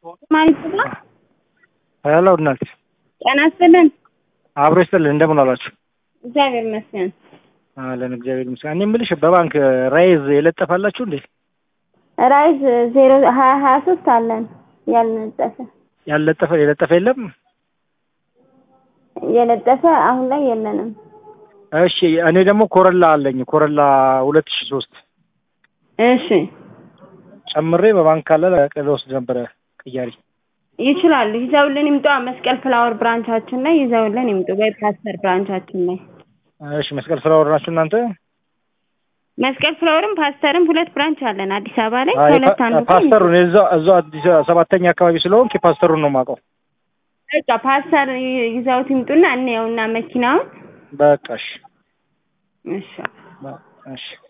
ማለት ነው። ሄሎ እናት ጤና ይስጥልን። አብሮ ይስጥልን። እንደምን አላችሁ? እግዚአብሔር ይመስገን። አለን እግዚአብሔር ይመስገን። እኔ የምልሽ በባንክ ራይዝ የለጠፋላችሁ እንዴ? ራይዝ ዜሮ ሀያ ሀያ ሶስት አለን ያልነጠፈ ያልለጠፈ የለጠፈ የለም። የለጠፈ አሁን ላይ የለንም። እሺ እኔ ደግሞ ኮረላ አለኝ ኮረላ ሁለት ሺ ሶስት እሺ ጨምሬ በባንክ ካለ ልወስድ ነበረ ቅያሪ ይችላሉ። ይዘውልን ይምጡ። መስቀል ፍላወር ብራንቻችን ላይ ይዘውልን ይምጡ። ወይ ፓስተር ብራንቻችን ላይ እሺ መስቀል ፍላወር ናችሁ እናንተ? መስቀል ፍላወርም ፓስተርም ሁለት ብራንች አለን አዲስ አበባ ላይ አይ ከሁለት አንዱ ጋር ፓስተሩን እዛው እዛው አዲስ ሰባተኛ አካባቢ ስለሆንክ ፓስተሩን ነው የማውቀው። በቃ ፓስተር ይዘውት ይምጡና እንየውና መኪናውን በቃ እሺ እሺ እሺ